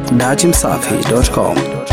dachimsafi.com.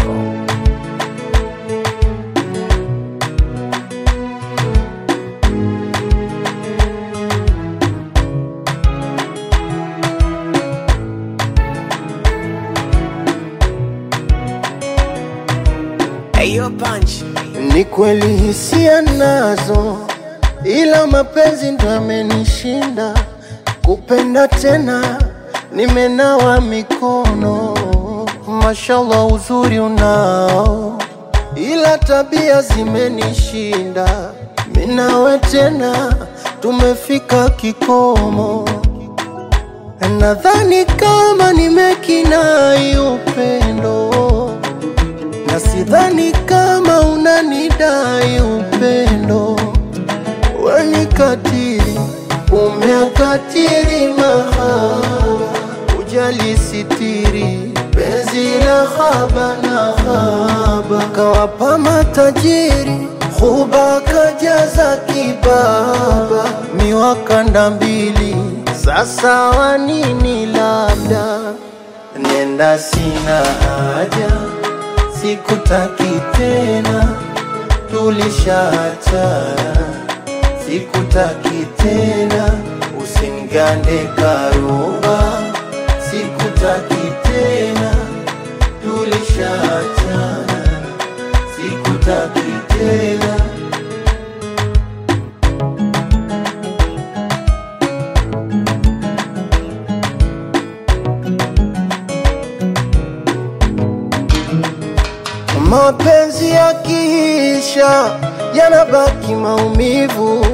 Ayo punch. Ni kweli hisia nazo, ila mapenzi ndo yamenishinda. Kupenda tena nimenawa mikono, mashallah uzuri unao, ila tabia zimenishinda. Minawe tena tumefika kikomo, nadhani kama nimekinai upendo na sidhani kama unanidai upendo. Weni katili, umeakatili mahaba, ujali sitiri penzi la haba na haba, kawapa matajiri huba kajaza kibaba, miwakanda mbili sasa wanini labda nenda sina haja sikutaki tena, tulishaachana, sikutaki tena, usinigande karuba, sikutaki tena, tulishaachana, sikutaki tena. Mapenzi yakiisha yanabaki maumivu,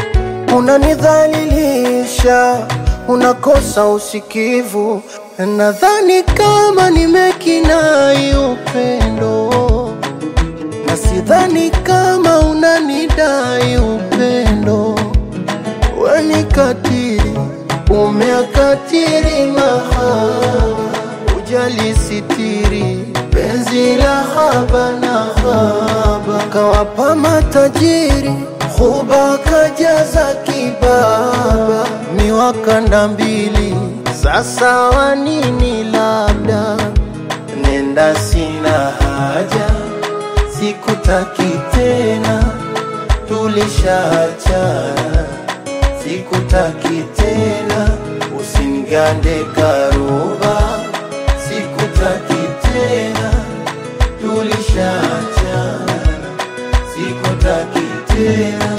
unanidhalilisha, unakosa usikivu. Nadhani kama nimekinai upendo, na sidhani kama unanidai upendo. Weni katili, umeakatili mahaba, ujali sitiri penzi la haba na haba, kawapa matajiri huba kajaza kibaba, miwakanda mbili sasa wanini labda nenda sina haja, sikutaki tena, tulishaachana, sikutaki tena, usinigande karuba, sikutaki tena, tulishaachana, sikutaki tena.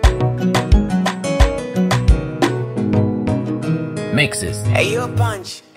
Mixes. Ayo punch.